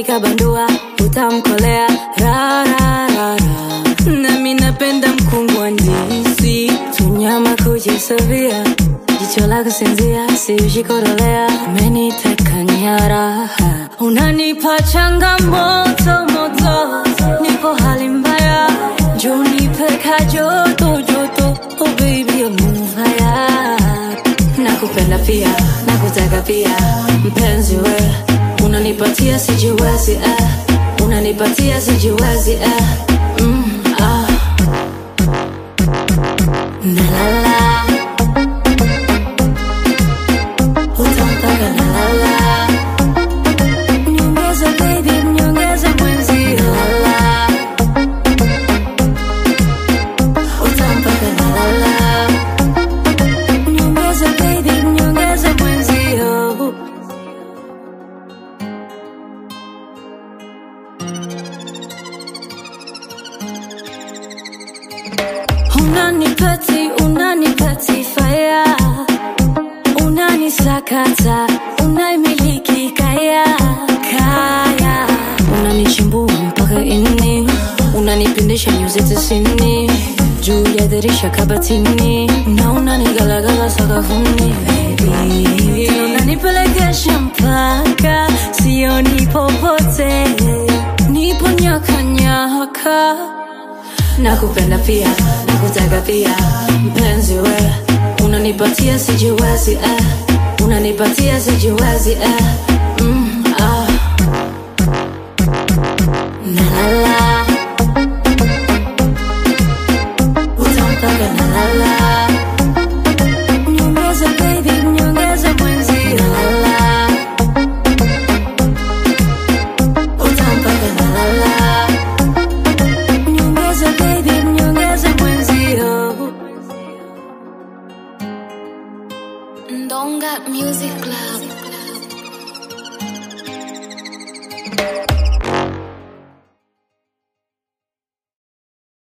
nikabandua utamkolea ra, ra, ra, ra. nami napenda mkungu wa ndizi tunyama kujisovia jicho la kusinzia siushikorodolea meniteka nyara unanipa changamoto moto nipo hali mbaya njo nipeka joto joto oh baby I'm on fire nakupenda pia nakutaka pia mpenzi we unanipatia sijiwezi eh. unanipatia sijiwezi eh. mm, ah. nalala utampaka nalala nyongeza baby nyongeza mwenzi lala utampaka nalala nyongeza baby nyongeza mwenzio unanipati unanipati faya unanisakata unaimiliki kaya kaya unanichimbua mpaka ini unanipindisha nyuzi tisini juu ya dirisha kabatini na unanigalagala sakafuni baby. Tena unanipelekesha mpaka sioni popote nipo nyakanyaka nakupenda pia nakutaka pia mpenzi we unanipatia sijiwezi eh. unanipatia sijiwezi eh. mm, ah. nalala utampaka nalala nyongeza baby nyongeza mwenzi nalala utampaka nalala nyongeza baby nyongeza mwenzio Ndonga Music Club.